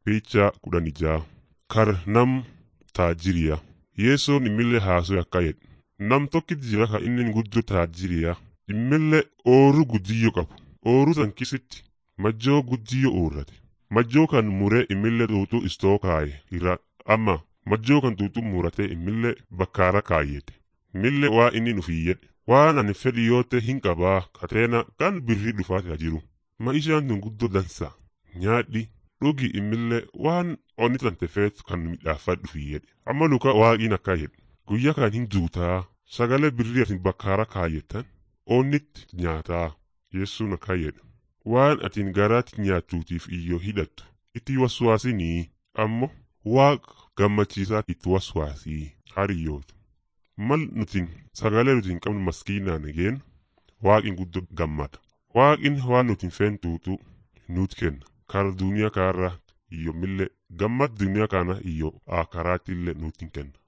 Picha kudhan ijaa kar nam taajiriya yesoon immillee haasoo akka jedhe nam tokkit jira ka inni guddoo taajiriya immillee ooruu guddiyyo qabu ooruu san kisitti majjoo guddiyyo uurrate majjoo kan muree immillee xuuxuu istoo kaaye irra amma majjoo kan xuuxuu muratee immillee bakkaara kaayyete immillee waa inni nufii jedhe waan ani fedhi yoote hin qabaa kateena kan birrii dhufaate jiru maishaan tun guddoo dansa nyaadhi dhugi immillee waan onni tante feetu kan midhaafadhu fi jedhe amma luka waaqiin akka jedhe guyya kan hin duutaa sagalee birrii atin bakkaara kaayettan onnitti nyaataa yeessuun akka jedhe waan atin garaatti nyaattuutiif iyyoo hidhattu itti waswaasinii ammoo waaq gammachiisaa itti waswaasii hariyyoota mal nutin sagalee nutin qabnu maskiinaan egeen waaqin guddoo gammada waaqin waan nutin feentuutu nuut kenna kara duniyaa kaarra iyyo millee gammad duniyaa kana iyyo akaraatti illee nuutin kenna